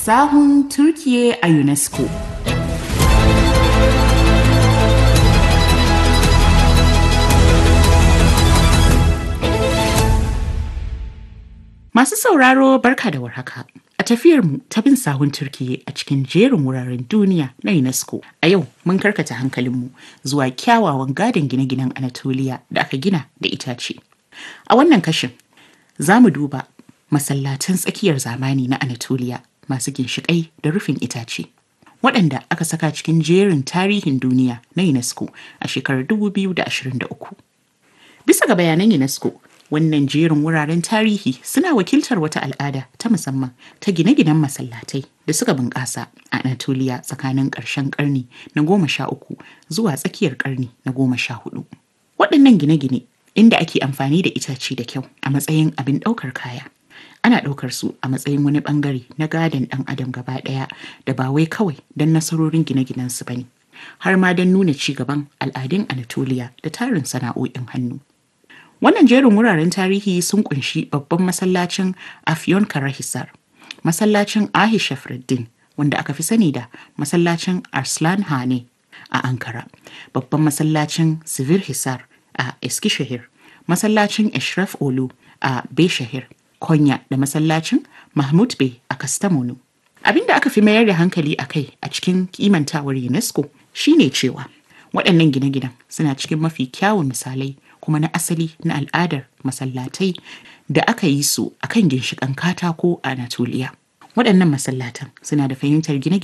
Sahun Turkiye a UNESCO. Masu sauraro barka da warhaka. A tafiyarmu ta bin sahun Turkiye a cikin jerin wuraren duniya na UNESCO. A yau mun karkata hankalinmu zuwa kyawawan gadon gine-ginen Anatolia da aka gina da itace. A wannan kashin za mu duba masallatan tsakiyar zamani na Anatolia masu ginshiƙai da rufin itace. Waɗanda aka saka cikin jerin tarihin duniya na UNESCO a shekarar 2023. Bisa ga bayanan UNESCO, wannan jerin wuraren tarihi suna wakiltar wata al'ada ta musamman ta gine-ginen masallatai da suka bunƙasa a Anatolia tsakanin ƙarshen ƙarni na goma sha uku zuwa tsakiyar ƙarni na goma sha hudu. Waɗannan gine-gine inda ake amfani da itace da kyau a matsayin abin ɗaukar kaya. Ana ɗaukar su a matsayin wani ɓangare na gadon ɗan adam gaba ɗaya da ba wai kawai don nasarorin gine-ginen su bane, har ma don nuna ci gaban al'adun Anatolia da tarin sana'o'in hannu. Wannan jerin wuraren tarihi sun kunshi babban masallacin Afyon Karahisar, masallacin Ahisha Freddin wanda aka fi sani da masallacin Arslan Hane a Ankara, babban masallacin Sivir Hisar a Eskishehir, masallacin Eshraf Olu a Beshahir, Konya da masallacin Mahmud Bey a Kastamonu. Abin da aka fi mayar da hankali a kai a cikin kimantawar UNESCO shine cewa waɗannan gine-ginen suna cikin mafi kyawun misalai kuma na asali na al'adar masallatai da aka yi su a kan ginshiƙan katako a Anatolia. Waɗannan masallatan suna da fahimtar gine-gine